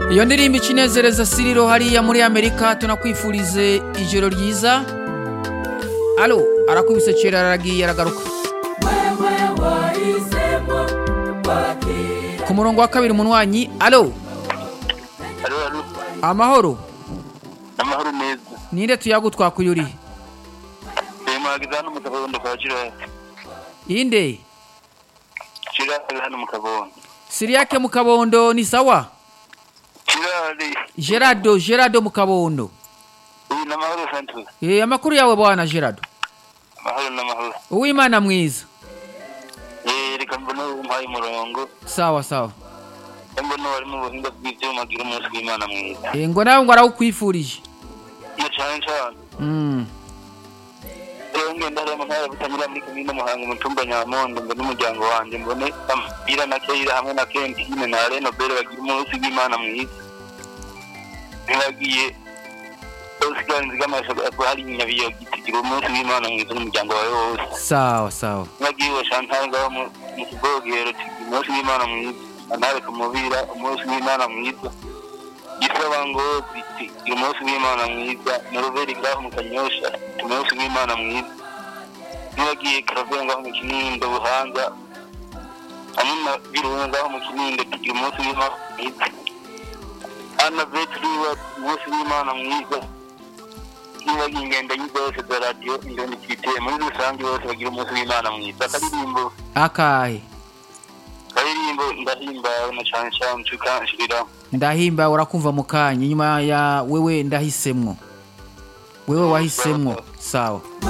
iyo ndirimbo icinezereza siriro hariya muri amerika tunakwifurize ijoro ryiza alo arakubise kera aragiye aragaruka ku murongo wa kabiri umunywanyi alo Halo, halo. amahoro Amahoro meza. ninde tuyagutwakuye urihe Bimagiza hano mu kabondo kwa Jirari. inde Jirari hano mu kabondo. siriyake mu kabondo ni sawa Jirari. gerardo gerardo mu kabondo Uyu ni amahoro Santos. Eh, amakuru yawe bwana gerardo Amahoro n'amahoro. uwimana mwiza Eh, reka mbona umpaye umurongo. sawa sawa Mbona wari mu buhinga bw'ivyuma agira umunsi w'Imana mwiza. Eh, ngo nawe ngo arawukwifurije Iyo cane cane. Mm. Rero ngenda hariya mu ntara butanyura muri komine Muhanga mu tumba Nyamondo mbone umuryango wanje mbone Amira na Keira hamwe na Kentine na Reno Bere bagira umunsi w'Imana mwiza. Ntibagiye Oscar Nzigamasha hari Nyabiyo gitigira umunsi w'Imana mwiza n'umuryango wawe wose. sawa sawa Nagiwe Chantal ngaho mu mu kibogero tigira umunsi w'Imana mwiza. Antare kumubira umunsi w'Imana mwiza. Gisaba ngozi tigira umunsi w'Imana mwiza. Noroberi ngaho mu Kanyosha tigira umunsi w'Imana mwiza. Nagiye Karavera ngaho mu Kinindo Buhanga. Hamwe na Birunga ngaho mu Kinindo tigira umunsi w'Imana mwiza. Ana Vetruwa umunsi w'Imana mwiza. Nibagiye ingendanyi zose za radiyo indoni twiteye muri rusange bose bagira umunsi w'Imana mwiza. Akaririmbo akahe karirimbo ndahimbawe na cane cane tukanshirira ndahimba urakumva mu kanya nyuma ya wewe ndahisemwo wewe wahisemwo sawa